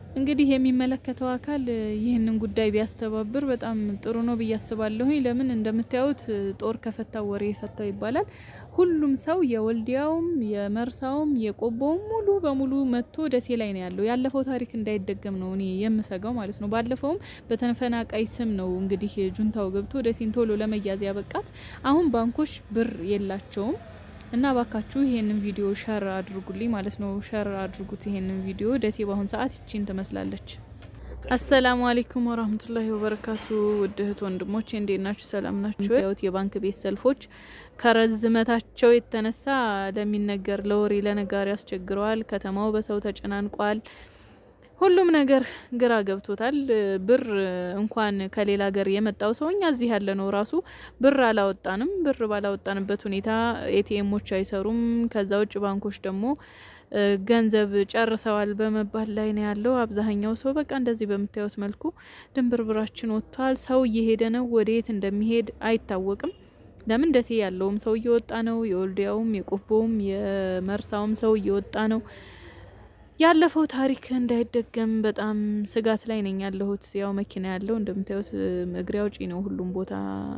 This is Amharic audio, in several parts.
እንግዲህ የሚመለከተው አካል ይህንን ጉዳይ ቢያስተባብር በጣም ጥሩ ነው ብዬ አስባለሁኝ። ለምን እንደምታዩት ጦር ከፈታው ወሬ የፈታው ይባላል። ሁሉም ሰው የወልዲያውም፣ የመርሳውም፣ የቆቦውም ሙሉ በሙሉ መጥቶ ደሴ ላይ ነው ያለው። ያለፈው ታሪክ እንዳይደገም ነው እኔ የምሰጋው ማለት ነው። ባለፈውም በተፈናቃይ ስም ነው እንግዲህ ጁንታው ገብቶ ደሴን ቶሎ ለመያዝ ያበቃት። አሁን ባንኮች ብር የላቸውም እና ባካችሁ ይሄንን ቪዲዮ ሸር አድርጉልኝ ማለት ነው። ሸር አድርጉት ይሄንን ቪዲዮ። ደሴ በአሁን ሰዓት ይቺን ትመስላለች። አሰላሙ አሌይኩም ወራህመቱላሂ ወበረካቱ። ውድ እህት ወንድሞች እንዴት ናችሁ? ሰላም ናችሁ? ያውት የባንክ ቤት ሰልፎች ከረዝመታቸው የተነሳ ለሚነገር ለወሬ ለነጋሪ አስቸግረዋል። ከተማው በሰው ተጨናንቋል። ሁሉም ነገር ግራ ገብቶታል። ብር እንኳን ከሌላ ሀገር የመጣው ሰው እኛ እዚህ ያለ ነው ራሱ ብር አላወጣንም። ብር ባላወጣንበት ሁኔታ ኤቲኤሞች አይሰሩም። ከዛ ውጭ ባንኮች ደግሞ ገንዘብ ጨርሰዋል በመባል ላይ ነው ያለው አብዛኛው ሰው። በቃ እንደዚህ በምታዩት መልኩ ድንብርብራችን ወጥቷል። ሰው እየሄደ ነው፣ ወደየት እንደሚሄድ አይታወቅም። ለምን ደሴ ያለውም ሰው እየወጣ ነው፣ የወልዲያውም፣ የቆቦውም፣ የመርሳውም ሰው እየወጣ ነው። ያለፈው ታሪክ እንዳይደገም በጣም ስጋት ላይ ነኝ ያለሁት። ያው መኪና ያለው እንደምታዩት እግሬ አውጪ ነው። ሁሉም ቦታ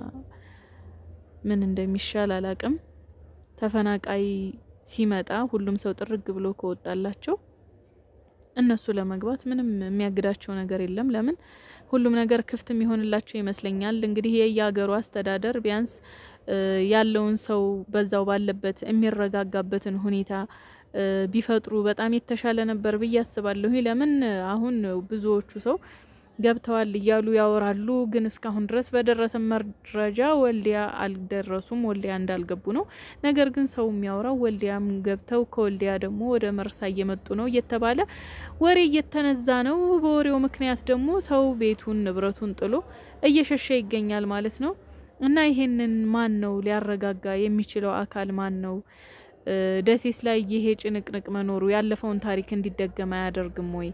ምን እንደሚሻል አላቅም። ተፈናቃይ ሲመጣ ሁሉም ሰው ጥርግ ብሎ ከወጣላቸው እነሱ ለመግባት ምንም የሚያግዳቸው ነገር የለም። ለምን ሁሉም ነገር ክፍት የሚሆንላቸው ይመስለኛል። እንግዲህ የየሀገሩ አስተዳደር ቢያንስ ያለውን ሰው በዛው ባለበት የሚረጋጋበትን ሁኔታ ቢፈጥሩ በጣም የተሻለ ነበር ብዬ አስባለሁ። ለምን አሁን ብዙዎቹ ሰው ገብተዋል እያሉ ያወራሉ፣ ግን እስካሁን ድረስ በደረሰ መረጃ ወልዲያ አልደረሱም። ወልዲያ እንዳልገቡ ነው። ነገር ግን ሰው የሚያወራው ወልዲያም ገብተው ከወልዲያ ደግሞ ወደ መርሳ እየመጡ ነው እየተባለ ወሬ እየተነዛ ነው። በወሬው ምክንያት ደግሞ ሰው ቤቱን ንብረቱን ጥሎ እየሸሸ ይገኛል ማለት ነው። እና ይሄንን ማን ነው ሊያረጋጋ የሚችለው አካል ማን ነው? ደሴስ ላይ ይሄ ጭንቅንቅ መኖሩ ያለፈውን ታሪክ እንዲደገም አያደርግም ወይ?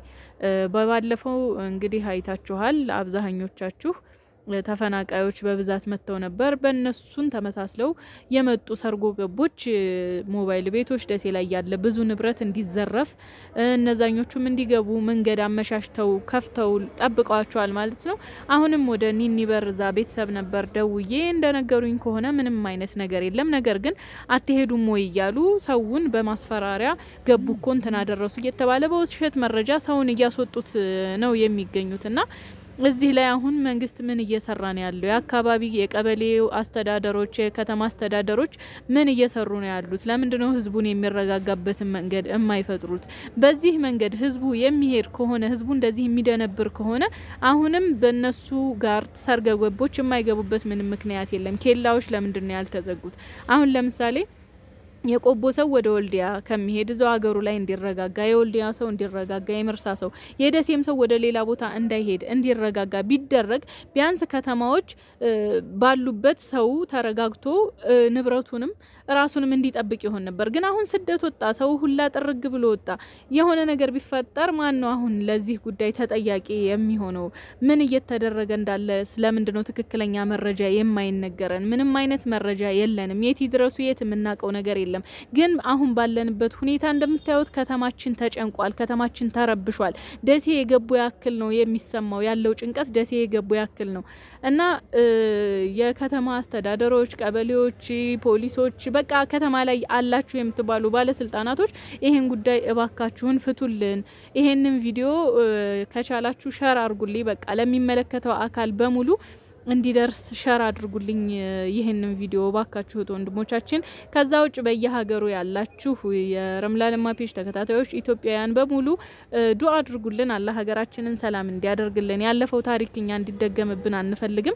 በባለፈው እንግዲህ አይታችኋል አብዛኞቻችሁ ተፈናቃዮች በብዛት መጥተው ነበር። በእነሱን ተመሳስለው የመጡ ሰርጎ ገቦች ሞባይል ቤቶች ደሴ ላይ ያለ ብዙ ንብረት እንዲዘረፍ እነዛኞቹም እንዲገቡ መንገድ አመሻሽተው ከፍተው ጠብቀዋቸዋል ማለት ነው። አሁንም ወደ ኒኒበር እዛ ቤተሰብ ነበር ደውዬ እንደነገሩኝ ከሆነ ምንም አይነት ነገር የለም። ነገር ግን አትሄዱም ወይ እያሉ ሰውን በማስፈራሪያ ገቡ እኮ እንትን አደረሱ እየተባለ በውሸት መረጃ ሰውን እያስወጡት ነው የሚገኙት እና እዚህ ላይ አሁን መንግስት ምን እየሰራ ነው ያለው? የአካባቢ የቀበሌው አስተዳደሮች፣ የከተማ አስተዳደሮች ምን እየሰሩ ነው ያሉት? ለምንድን ነው ህዝቡን የሚረጋጋበትን መንገድ የማይፈጥሩት? በዚህ መንገድ ህዝቡ የሚሄድ ከሆነ ህዝቡ እንደዚህ የሚደነብር ከሆነ አሁንም በእነሱ ጋር ሰርገ ገቦች የማይገቡበት ምንም ምክንያት የለም። ኬላዎች ለምንድን ነው ያልተዘጉት? አሁን ለምሳሌ የቆቦ ሰው ወደ ወልዲያ ከሚሄድ እዛው ሀገሩ ላይ እንዲረጋጋ፣ የወልዲያ ሰው እንዲረጋጋ፣ የመርሳ ሰው የደሴም ሰው ወደ ሌላ ቦታ እንዳይሄድ እንዲረጋጋ ቢደረግ ቢያንስ ከተማዎች ባሉበት ሰው ተረጋግቶ ንብረቱንም ራሱንም እንዲጠብቅ ይሆን ነበር። ግን አሁን ስደት ወጣ፣ ሰው ሁላ ጥርግ ብሎ ወጣ። የሆነ ነገር ቢፈጠር ማን ነው አሁን ለዚህ ጉዳይ ተጠያቂ የሚሆነው? ምን እየተደረገ እንዳለ ስለምንድን ነው ትክክለኛ መረጃ የማይነገረን? ምንም አይነት መረጃ የለንም። የት ይድረሱ የት የምናውቀው ነገር የለም። ግን አሁን ባለንበት ሁኔታ እንደምታዩት ከተማችን ተጨንቋል። ከተማችን ተረብሿል። ደሴ የገቡ ያክል ነው የሚሰማው ያለው ጭንቀት ደሴ የገቡ ያክል ነው እና የከተማ አስተዳደሮች፣ ቀበሌዎች፣ ፖሊሶች በቃ ከተማ ላይ አላችሁ የምትባሉ ባለስልጣናቶች ይሄን ጉዳይ እባካችሁን ፍቱልን። ይሄንን ቪዲዮ ከቻላችሁ ሸር አድርጉልኝ። በቃ ለሚመለከተው አካል በሙሉ እንዲደርስ ሸር አድርጉልኝ ይህንን ቪዲዮ ባካችሁት ወንድሞቻችን። ከዛ ውጭ በየሀገሩ ያላችሁ የረምላ ለማ ፔጅ ተከታታዮች ኢትዮጵያውያን በሙሉ ዱአ አድርጉልን። አላህ ሀገራችንን ሰላም እንዲያደርግልን። ያለፈው ታሪክ እኛ እንዲደገምብን አንፈልግም።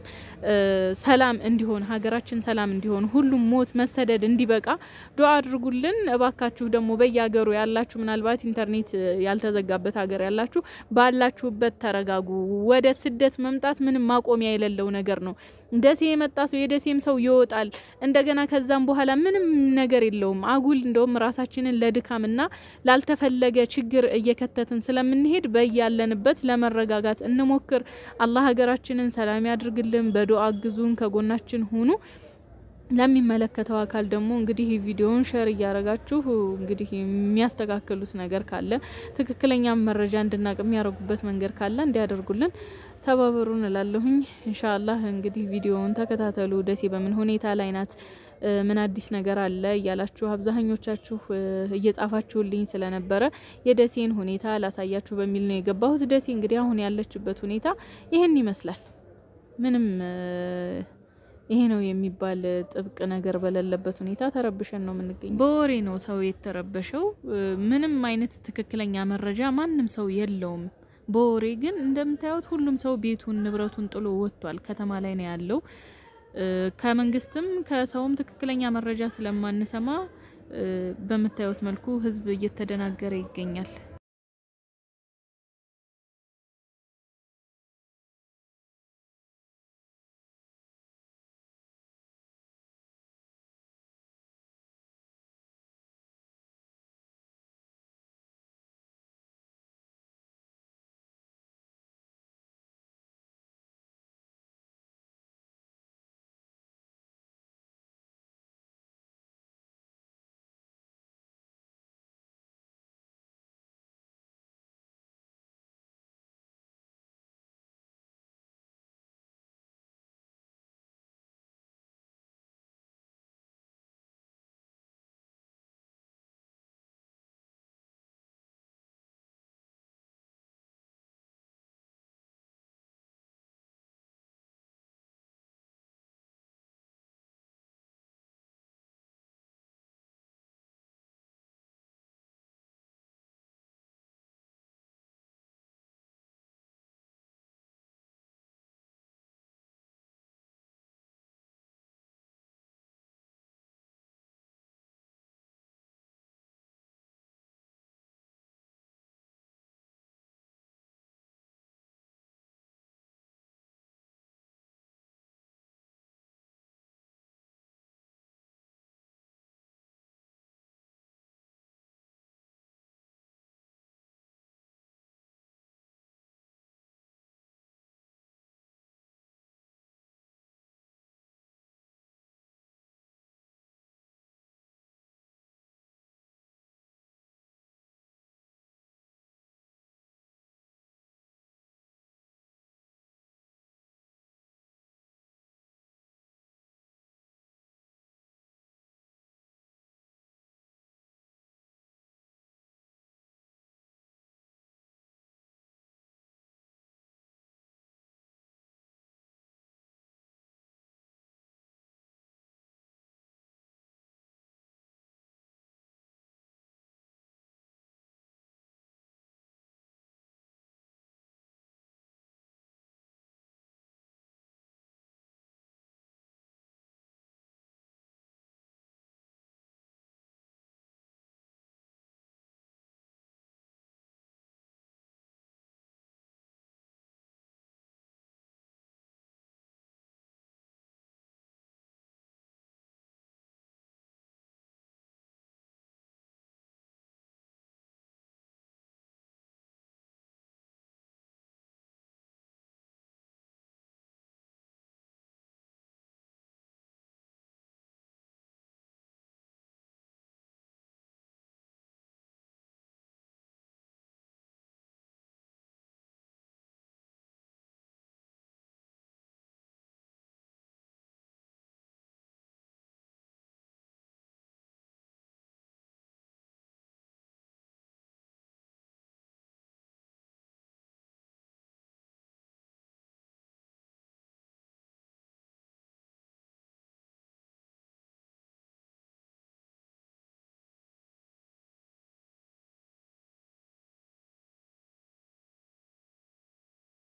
ሰላም እንዲሆን ሀገራችን ሰላም እንዲሆን ሁሉም ሞት መሰደድ እንዲበቃ ዱአ አድርጉልን እባካችሁ። ደግሞ በየሀገሩ ያላችሁ ምናልባት ኢንተርኔት ያልተዘጋበት ሀገር ያላችሁ ባላችሁበት ተረጋጉ። ወደ ስደት መምጣት ምንም ማቆሚያ የሌለው ነገር ነው። ደሴ የመጣ ሰው የደሴም ሰው ይወጣል። እንደገና ከዛም በኋላ ምንም ነገር የለውም። አጉል እንደውም ራሳችንን ለድካምና ላልተፈለገ ችግር እየከተትን ስለምንሄድ በያለንበት ለመረጋጋት እንሞክር። አላህ ሀገራችንን ሰላም ያድርግልን። በዱአ አግዙን፣ ከጎናችን ሁኑ። ለሚመለከተው አካል ደግሞ እንግዲህ ቪዲዮውን ሸር እያረጋችሁ እንግዲህ የሚያስተካክሉት ነገር ካለ ትክክለኛ መረጃ እንድናቅ የሚያደርጉበት መንገድ ካለ እንዲያደርጉልን ተባበሩን እላለሁኝ። ኢንሻአላህ እንግዲህ ቪዲዮውን ተከታተሉ። ደሴ በምን ሁኔታ ላይ ናት? ምን አዲስ ነገር አለ እያላችሁ አብዛኞቻችሁ እየጻፋችሁልኝ ስለነበረ የደሴን ሁኔታ ላሳያችሁ በሚል ነው የገባሁት። ደሴ እንግዲህ አሁን ያለችበት ሁኔታ ይህን ይመስላል። ምንም ይሄ ነው የሚባል ጥብቅ ነገር በሌለበት ሁኔታ ተረብሸን ነው የምንገኘው። በወሬ ነው ሰው የተረበሸው። ምንም አይነት ትክክለኛ መረጃ ማንም ሰው የለውም። በወሬ ግን እንደምታዩት ሁሉም ሰው ቤቱን ንብረቱን ጥሎ ወጥቷል። ከተማ ላይ ነው ያለው። ከመንግስትም ከሰውም ትክክለኛ መረጃ ስለማንሰማ በምታዩት መልኩ ህዝብ እየተደናገረ ይገኛል።